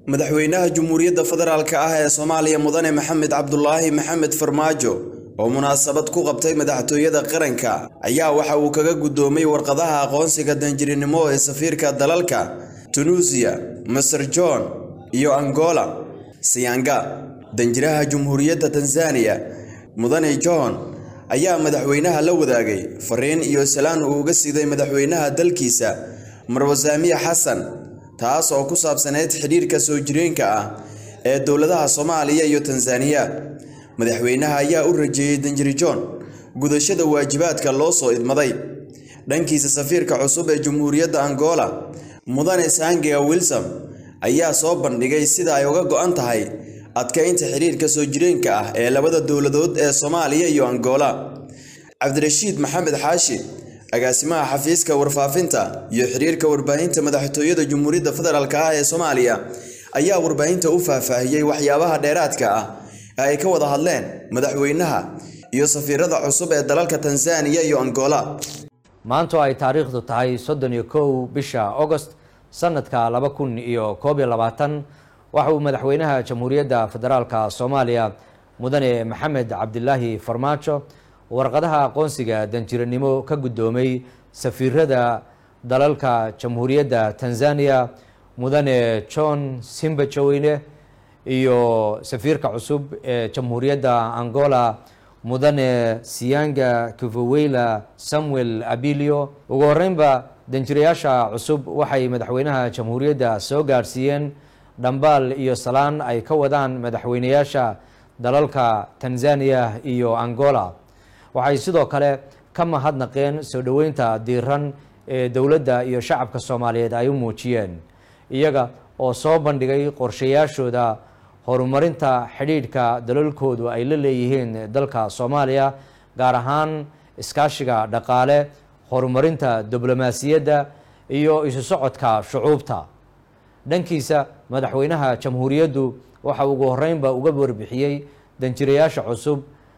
madaxweynaha Jamhuuriyadda Federaalka ah ee Soomaaliya Mudane Maxamed Cabdulaahi Maxamed Farmaajo oo munaasabad ku qabtay madaxtooyada qaranka ayaa waxa uu kaga gudoomay warqadaha aqoonsiga danjirinimo ee safiirka dalalka Tunisia, Masar John iyo Angola. Siyaanga, danjiraha Jamhuuriyadda Tanzania, Mudane John ayaa madaxweynaha la wadaagay fariin iyo salaan uu uga siiday madaxweynaha dalkiisa Marwo Saamiya Xasan taas oo ku saabsaneyd xidhiirka soo jireenka ah ee dowladaha Soomaaliya iyo Tanzania. Madaxweynaha ayaa u rajeeyay Danjiri John gudashada waajibaadka loo soo idmaday. Dhankiisa safiirka cusub ee Jamhuuriyadda Angola, Mudane Sangia Wilson ayaa soo bandhigay sida ay uga go'an tahay adkeynta xiriirka soo jireenka ah ee labada dowladood ee Soomaaliya iyo Angola. Cabdirashiid Maxamed Xaashi, agaasimaha xafiiska warfaafinta iyo xiriirka warbaahinta madaxtooyada Jamhuuriyadda Federaalka ah ee Soomaaliya ayaa warbaahinta u faahfaahiyey waxyaabaha dheeraadka ah ee ay ka wada hadleen madaxweynaha iyo safiirada cusub ee dalalka Tanzania iyo Angola. maanta oo ay taariikhdu tahay soddon iyo kow bisha agost sanadka laba kun iyo koob iyo labaatan waxa uu madaxweynaha jamhuuriyadda federaalka soomaaliya mudane maxamed cabdilaahi farmaajo warqadaha aqoonsiga danjiranimo ka guddoomay safiirada dalalka jamhuuriyadda tanzania mudane john simbajoweyne iyo safiirka cusub ee jamhuuriyadda angola mudane siyanga kivoweyla samuel abilio ugu horeynba danjirayaasha cusub waxay madaxweynaha jamhuuriyadda soo gaadhsiiyeen dhambaal iyo salaan ay ka wadaan madaxweynayaasha dalalka tanzania iyo angola waxay sidoo kale ka mahadnaqeen soo dhoweynta diiran ee dowladda iyo shacabka soomaaliyeed ay u muujiyeen iyaga oo soo bandhigay qorshayaashooda horumarinta xidhiidhka dalalkoodu ay la leeyihiin dalka soomaaliya gaar ahaan iskaashiga dhaqaale horumarinta diblomaasiyadda iyo isu socodka shucuubta dhankiisa madaxweynaha jamhuuriyaddu waxa ugu horeynba uga warbixiyey danjirayaasha cusub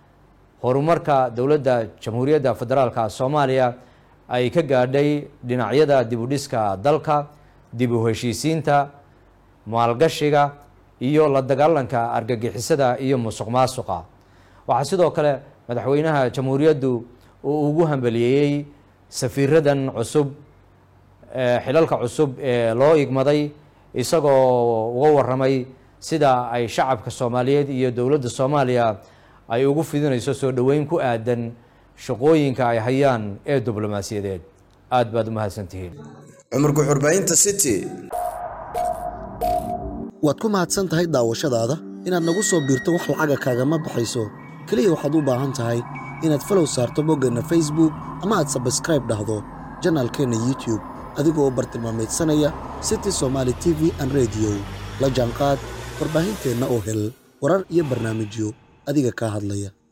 horumarka dowladda jamhuuriyadda federaalka soomaaliya ay ka gaadhay dhinacyada dibudhiska dalka dib u heshiisiinta maalgashiga iyo la dagaalanka argagixisada iyo musuq maasuqa waxaa sidoo kale madaxweynaha jamhuuriyaddu uu ugu hambaliyeeyey safiiradan cusub xilalka cusub ee loo igmaday isagoo uga waramay sida ay shacabka soomaaliyeed iyo dowladda soomaaliya ay ugu fidinayso soo dhoweyn ku aadan shaqooyinka ay hayaan ee diblomaasiyadeed aada baad u mahadsantihiin cumar guxurbaahinta city waad ku mahadsan tahay daawashadaada inaad nagu soo biirto wax lacaga kaagama baxayso keliya waxaad u baahan tahay inaad falow saarto boggeenna facebook ama aad sabskraib dhahdo janaalkeenna youtube adigoo bartilmaameedsanaya city somaali t v an rediyo la jaanqaad warbaahinteenna oo hel warar iyo barnaamijyo adiga kaa hadlaya